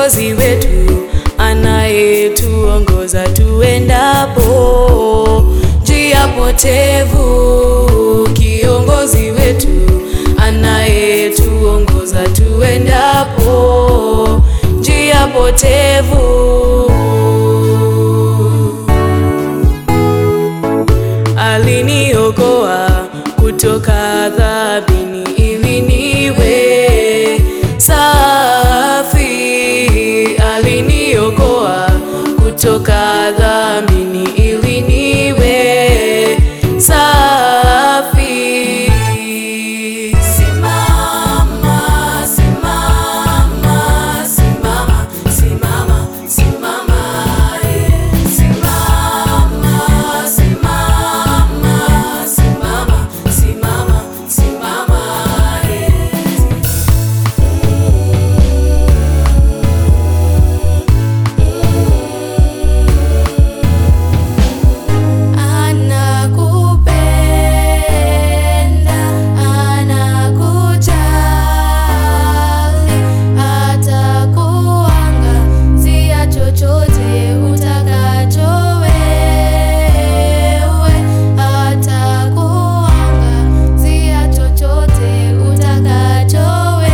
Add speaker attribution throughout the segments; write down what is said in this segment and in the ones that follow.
Speaker 1: kiongozi wetu anayetuongoza tuendapo njia potevu, kiongozi wetu anayetuongoza tuendapo njia potevu. Aliniokoa kutoka dhambini ili niwe safi. Aliniokoa kutoka dhambini ili niwe safi. Simama, simama, simama, simama, simama, yeah. Simama, simama, simama, simama, simama, yeah. Anakupenda, anakujali, atakuangazia chochote utakacho wewe, atakuangazia chochote utakacho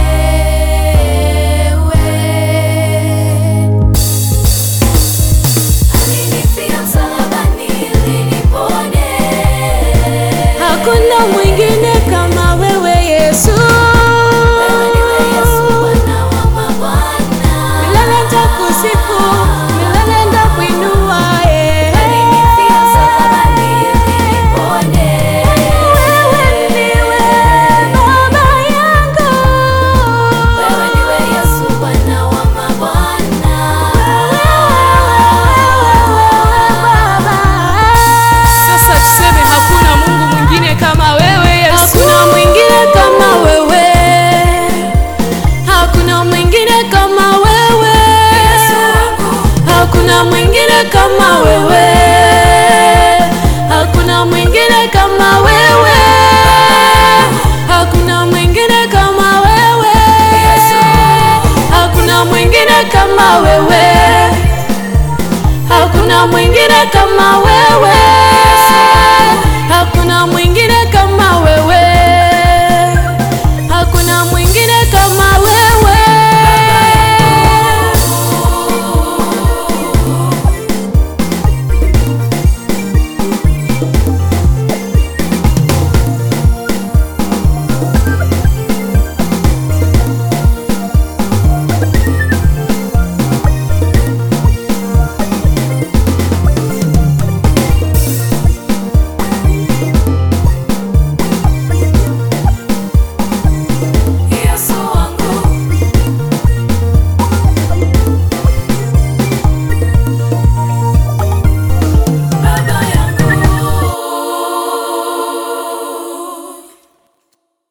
Speaker 1: wewe. Alinifia msalabani ili nipone. Hakuna mwingine kama wewe Yesu. Wewe ndiwe Yesu Bwana wa mabwana. Milele nitakusifu, milele nitakuinua, eh. Alinifia msalabani ili nipone. Wewe ndiwe Baba yangu. Wewe ndiwe Yesu Bwana wa mabwana. Sasa tuseme hakuna Mungu mwingine kama wewe Yesu. Hakuna mwingine kama wewe. Hakuna mwingine kama wewe. Hakuna mwingine kama wewe.